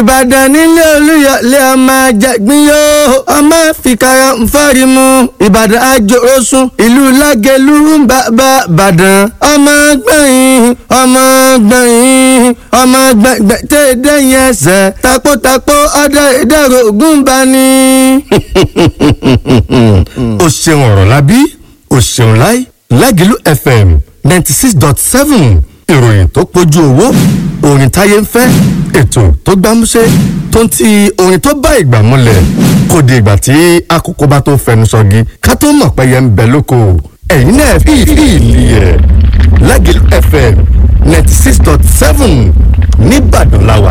ìbàdàn nílé olúyọlé ọmọ àjàgbín yóò ọmọ fìkàrà nfọ́rí mu ìbàdàn àjòrósùn ìlú lágẹ̀lú bàbá ìbàdàn ọmọ gbẹ̀yìn ọmọ gbẹ̀yìn ọmọ gbẹ̀gbẹ̀ tẹ́ dẹ́yìn ẹsẹ̀ takótakó ọdẹ ìdẹ́rọ ògùn bá ní. o ṣeun ọ̀rọ̀ lábí o ṣeun láì lágìlú fm ninety six dot seven ìròyìn tó pójú owó orin táyé ń fẹ́ ètò tó gbámúṣé tó ń ti orin tó bá ìgbà múlẹ̀ kò di ìgbà tí àkókò bá tó fẹnu sọgi ká tó mọ̀ pé yẹn ń bẹ lóko ẹ̀yin náà fi ìlì ẹ̀ lágìlú fm ninety six dot seven nìbàdàn làwà